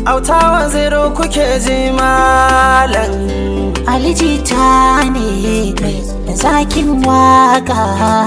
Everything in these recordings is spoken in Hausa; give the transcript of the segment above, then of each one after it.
Autawa zero kuke ji malam alijita ne mai zakin waka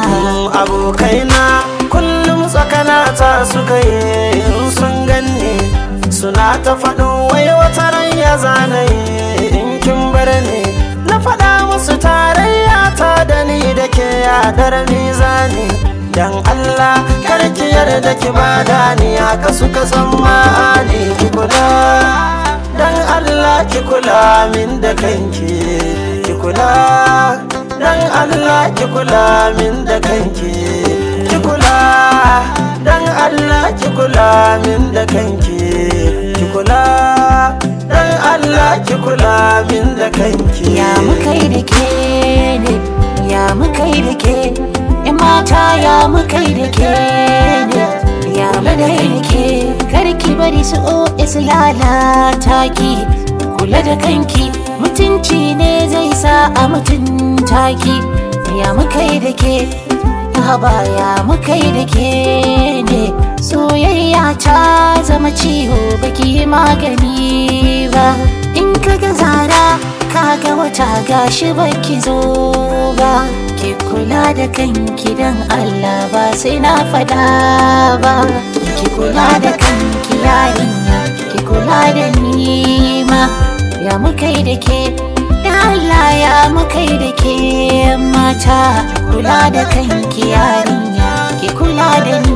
abokaina kullum tsakana ta suka yi in sun ganni suna ta faɗin wai wata ran ya zanayi in kin bar ni na faɗa musu tarayya ta da ni da ke yaɗar mizani dan Allah karki yarda ki bada ni haka suka tsammani ki kula dan Allah ki kula min da kanki ki kula dan Allah ki kula min da kanki ki kula dan Allah ki kula min da kanki ki kula dan Allah ki kula min da kanki ya mukai da ke ne ya mukai da ke in mata ya mukai da ke ne ya mukai da ke karki bari su o su lalata ki kula da kanki mutunci ne zai sa a mutunta ki ya mukai da ke haba ya mukai da ke ne soyayya ta zama ciwo baki magani ba in kaga zara kaga wata gashi baki zo ba ki kula da kanki dan Allah ba sai na fada ba ki kula da kanki yarinya ki kula da ni ma ya mukai da ke da Allah ya mukai da ke mata kula da kanki yarinya ki kula da ni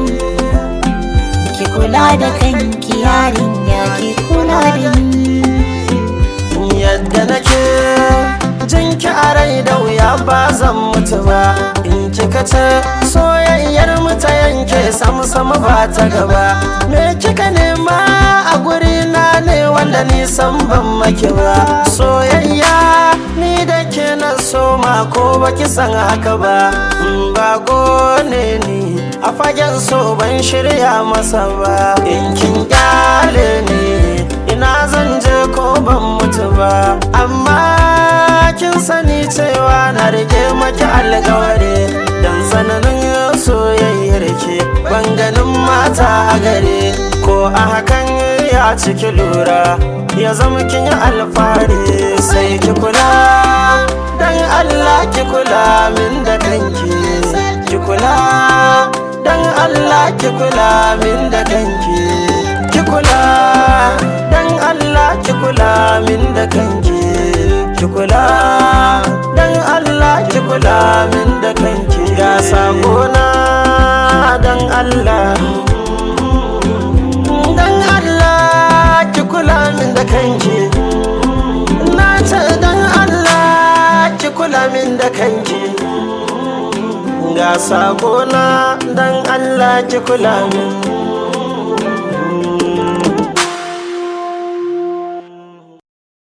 ki kula da kanki yarinya ki kula da ni yadda nake jinki a rai da wuya ba zan mutu ba in kika ce soyayyar mu ta yanke sam sam ba ta gaba me kika nema a guri na ne wanda ni san ban maki ba soyayya ni da ke na soma ko baki san haka ba in ba gone ni a fagen so ban shirya masa ba in kin kyale ni ina zan je ko ban mutu ba amma kin sani cewa na rike maki alkawari dan tsananin soyayyar ke ban ganin mata a gare ko a hakan ya ciki lura ya zama kin yi alfahari sai ki kula dan Allah ki kula min da kanki ki kula dan Allah ki kula min da kanki ki kula dan Allah ki kula min da kanki ki kula dan Allah ki kula min da kanki ga sakona dan Allah dan Allah ki kula min da kanki na ce dan Allah ki kula min da kanki ga sakona dan Allah ki kula min